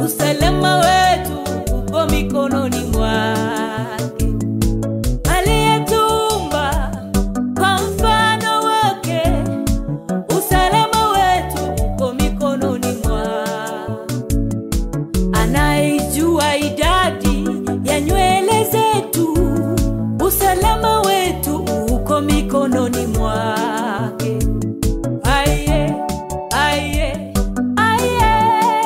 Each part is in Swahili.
usalama wetu uko mikononi mwake aliyetumba kwa mfano wake usalama wetu uko mikononi mwake anaijua idadi ya nywele zetu usalama wetu uko mikononi mwake aye aye aye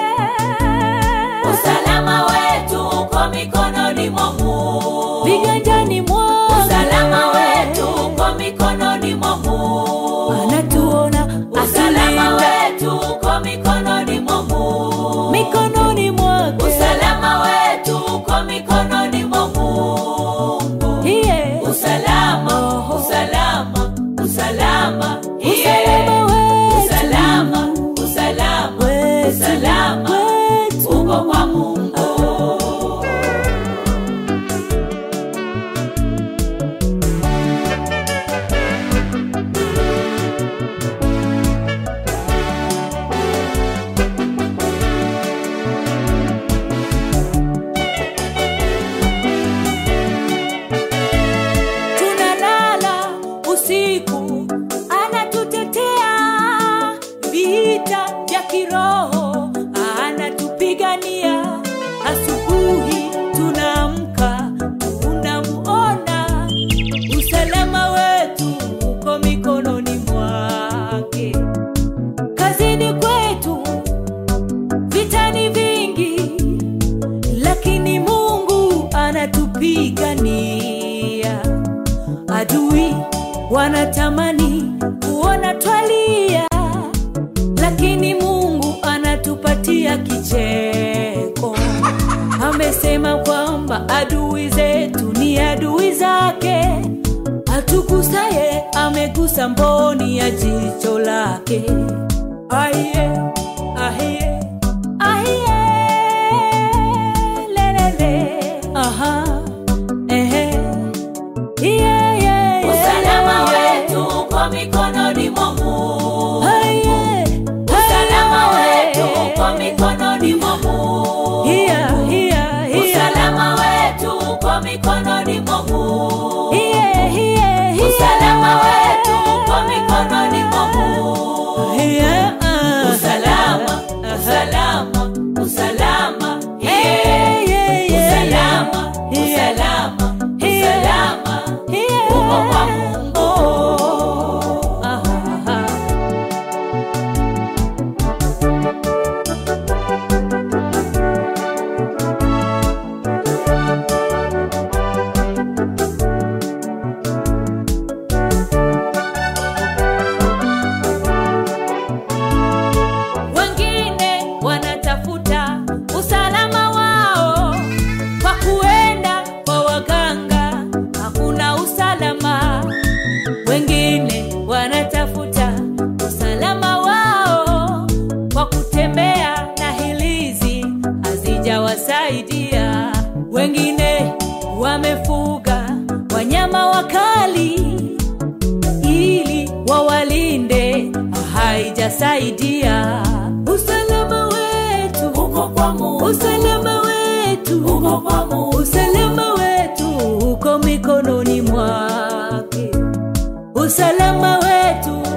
Usalama wetu uko mikononi mwa Mungu. viganjani mwake Usalama wetu uko mikononi mwa Mungu. anatuona Usalama atulinda wetu uko mikononi mwa Mungu. mikononi mwake Usalama wetu uko mikononi mwa Mungu. Iye. Usalama, usalama, usalama. Iye. Usalama wetu. Usalama, usalama, Wetu, usalama. wetu. Uko kwa Mungu. tunalala usiku anatutetea vita vya kiroho anatupigania asubuhi tunaamka tunamuona usalama wetu uko mikononi mwake kazini kwetu vitani vingi lakini mungu anatupigania adui wanatamani kuona twalia lakini mungu anatupatia kicheko amesema kwamba adui zetu ni adui zake atugusaye amegusa mboni ya jicho lake aiye aiye aiye lelele aha ehe iye iye Usalama wetu uko mikononi mwa Mungu. aiye Usalama wetu uko mikononi mwa Mungu. hiya hiya hiya Usalama wetu uko mikononi mwa Mungu. hiye hiye hiye Usalama wetu uko mikononi mwa Mungu. hiye ah. Usalama, usalama, usalama. Hey, Yeah. yeah, yeah, Usalama, yeah. usalama, Yeah. usalama. Hiye. Uko kwa Mungu. Oh. Ah, ah, ah. wengine wanatafuta usalama wao kwa kuenda kwa waganga hakuna usalama wengine wanatafuta usalama wao kwa kutembea na hilizi hazijawasaidia wengine wamefuga wanyama wakali ili wawalinde haijasaidia usalama wetu Uko kwa Mungu. usalama wetu Uko kwa Mungu. usalama wetu uko mikononi mwake usalama wetu